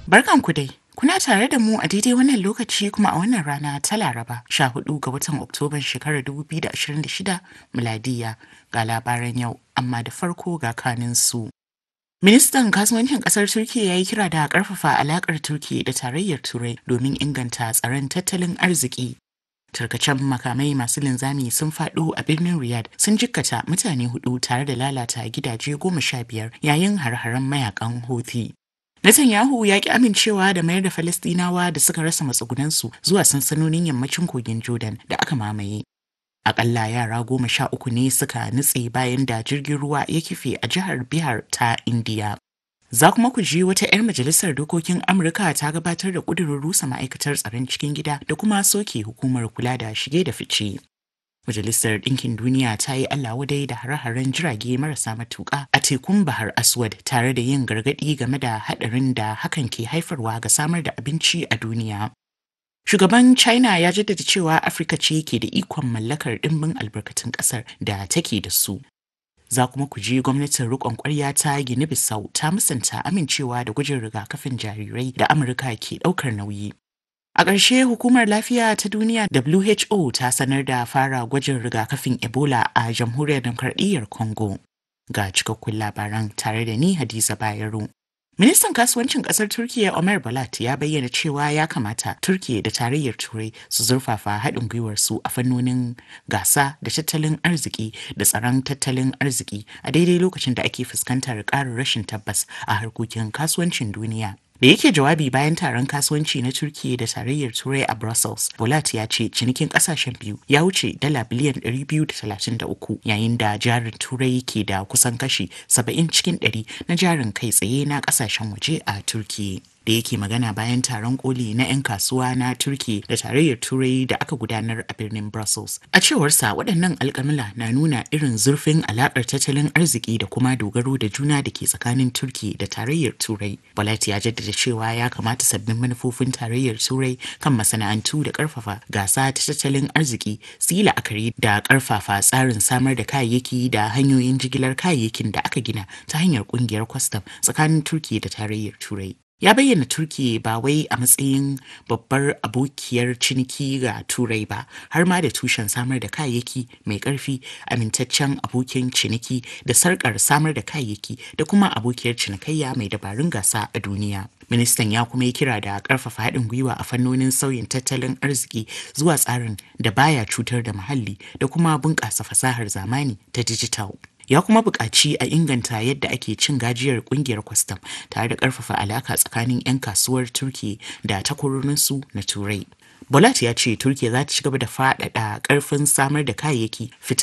Barkanku dai. Kuna tare da mu a daidai wannan lokaci kuma a wannan rana ta Laraba 14 ga watan Oktoban shekarar 2026 miladiya ga labaran yau amma da farko ga kanin su. Ministan kasuwancin kasar Turkiyya ya yi kira da karfafa alakar Turkiyya da tarayyar Turai domin inganta tsaron tattalin arziki. Tarkacen makamai masu linzami sun faɗo a birnin Riyadh sun jikkata mutane hudu tare da lalata gidaje goma sha biyar yayin har-haren mayakan Houthi. Netanyahu ya ki amincewa da mayar da Falastinawa da suka rasa matsugunansu zuwa sansanonin yammacin kogin Jordan da aka mamaye. Akalla yara goma sha uku ne suka nutse bayan da jirgin ruwa ya kife a jihar Bihar ta Indiya. Za kuma ku ji wata 'yar majalisar dokokin Amurka ta gabatar da ƙudurin rusa ma'aikatar tsaron cikin gida da kuma soke hukumar kula da shige da fice. Majalisar Ɗinkin Duniya ta yi Allah wadai da hare-haren jirage marasa matuƙa a tekun Bahar Aswad tare da yin gargaɗi game da haɗarin da hakan ke haifarwa ga samar da abinci a duniya. Shugaban China ya jaddada cewa Afirka ce ke da ikon mallakar ɗimbin albarkatun ƙasar da take da su. Za kuma ku ji gwamnatin riƙon ƙwarya ta Gini Bissau ta musanta amincewa da gwajin rigakafin jarirai da Amurka ke ɗaukar nauyi. A ƙarshe hukumar lafiya ta duniya WHO ta sanar da fara gwajin rigakafin Ebola a jamhuriyar demokradiyyar Congo. Ga cikakkun labaran tare da ni Hadiza Bayero. Ministan kasuwancin kasar Turkiyya Omer Balat ya bayyana cewa ya kamata Turkiyya da tarayyar Turai su zurfafa haɗin gwiwar su a fannonin gasa da tattalin arziki da tsaron tattalin arziki a daidai lokacin da ake fuskantar ƙarin rashin tabbas a harkokin kasuwancin duniya. da yake jawabi bayan taron kasuwanci na Turkiyya da tarayyar Turai a Brussels, Bolat ya ce cinikin kasashen biyu ya wuce dala biliyan 233 yayin da jarin Turai ke da kusan kashi 70 cikin 100 na jarin kai tsaye na kasashen waje a Turkiyya. da yake magana bayan taron koli na 'yan kasuwa na turki da tarayyar turai da aka gudanar a birnin brussels a cewarsa waɗannan alƙamila na nuna irin zurfin alaƙar tattalin arziki da kuma dogaro da juna da ke tsakanin turki da tarayyar turai balat ya jaddada cewa ya kamata sabbin manufofin tarayyar turai kan masana'antu da ƙarfafa gasa ta tattalin arziki su yi la'akari da ƙarfafa tsarin samar da kayayyaki da hanyoyin jigilar kayayyakin da aka gina ta hanyar ƙungiyar kwastam tsakanin turki da tarayyar turai ya bayyana turki ba wai a matsayin babbar abokiyar ciniki ga turai ba har ma da tushen samar da kayayyaki mai karfi amintaccen abokin ciniki da sarkar samar da kayayyaki da kuma abokiyar cinikayya mai dabarun gasa a duniya ministan ya kuma yi kira da karfafa haɗin gwiwa a fannonin sauyin tattalin arziki zuwa tsarin da baya cutar da muhalli da kuma bunƙasa fasahar zamani ta dijital ya kuma buƙaci a inganta yadda ake cin gajiyar ƙungiyar kwastam tare da ƙarfafa alaka tsakanin 'yan kasuwar turki da takwarorinsu na turai Bolat ya ce Turkiya za ta ci gaba da faɗaɗa ƙarfin samar da kayayyaki fita